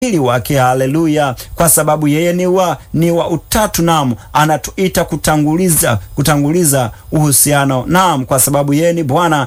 ili wake. Haleluya! Kwa sababu yeye ni wa ni wa utatu, naam, anatuita kutanguliza kutanguliza uhusiano, naam, kwa sababu yeye ni Bwana,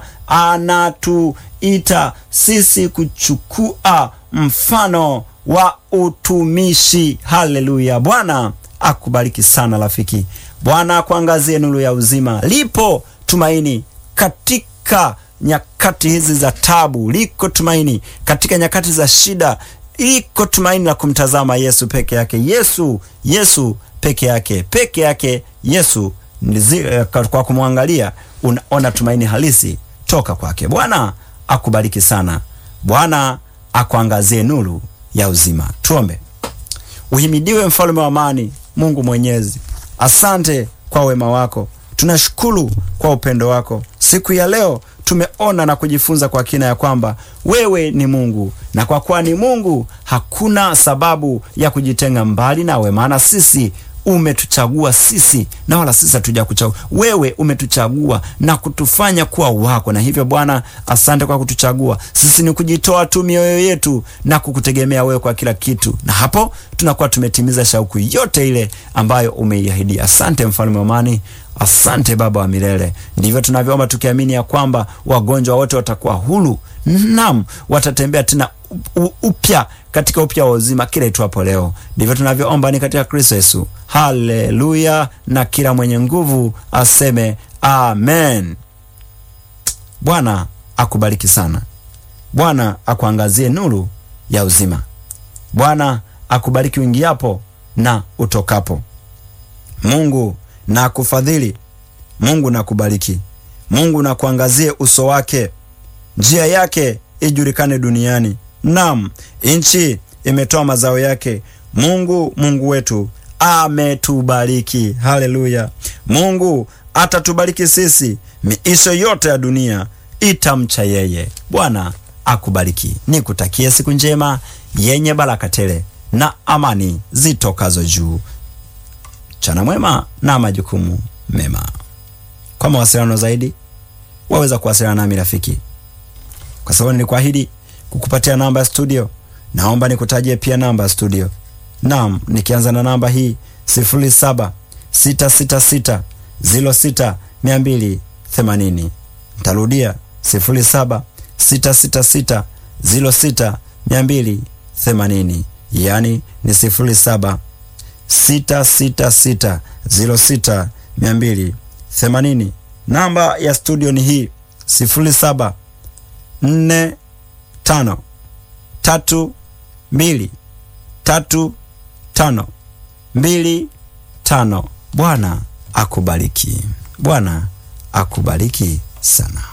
anatuita sisi kuchukua mfano wa utumishi. Haleluya! Bwana akubariki sana rafiki. Bwana akuangazie nuru ya uzima. Lipo tumaini katika nyakati hizi za tabu, liko tumaini katika nyakati za shida, liko tumaini la kumtazama Yesu peke yake. Yesu, Yesu peke yake, peke yake Yesu. Nizi, kwa kumwangalia unaona tumaini halisi toka kwake. Bwana akubariki sana. Bwana akuangazie nuru ya uzima. Tuombe. Uhimidiwe mfalme wa amani, Mungu Mwenyezi, asante kwa wema wako, tunashukuru kwa upendo wako. Siku ya leo tumeona na kujifunza kwa kina ya kwamba wewe ni Mungu, na kwa kuwa ni Mungu hakuna sababu ya kujitenga mbali nawe, maana sisi umetuchagua sisi na wala sisi hatuja kuchagua wewe. Umetuchagua na kutufanya kuwa wako, na hivyo Bwana, asante kwa kutuchagua sisi. Ni kujitoa tu mioyo yetu na kukutegemea wewe kwa kila kitu, na hapo tunakuwa tumetimiza shauku yote ile ambayo umeiahidi. Asante mfalme wa amani, asante Baba wa milele. Ndivyo tunavyoomba tukiamini ya kwamba wagonjwa wote watakuwa huru, nam watatembea tena upya katika upya wa uzima kila itwapo leo. Ndivyo tunavyoomba ni katika Kristo Yesu. Haleluya! Na kila mwenye nguvu aseme amen. Bwana akubariki sana. Bwana akuangazie nuru ya uzima. Bwana akubariki uingiapo na utokapo. Mungu na akufadhili. Mungu na akubariki. Mungu na kuangazie uso wake, njia yake ijulikane duniani. Naam, nchi imetoa mazao yake. Mungu Mungu wetu ametubariki. Haleluya! Mungu atatubariki sisi, miisho yote ya dunia itamcha yeye. Bwana akubariki. Nikutakie siku njema yenye baraka tele na amani zitokazo juu. Chana mwema na majukumu mema. Kwa mawasiliano zaidi, waweza kuwasiliana nami rafiki, kwa sababu nilikuahidi kukupatia namba ya studio. Naomba nikutajie pia namba ya studio. Naam, nikianza na namba hii sifuri saba sita sita sita ziro sita mia mbili themanini. Ntarudia sifuri saba sita sita sita ziro sita mia mbili themanini, yaani ni sifuri saba sita sita sita ziro sita mia mbili themanini. Namba ya studio ni hii sifuri saba nne tano tatu mbili tatu tano mbili tano. Bwana akubariki. Bwana akubariki sana.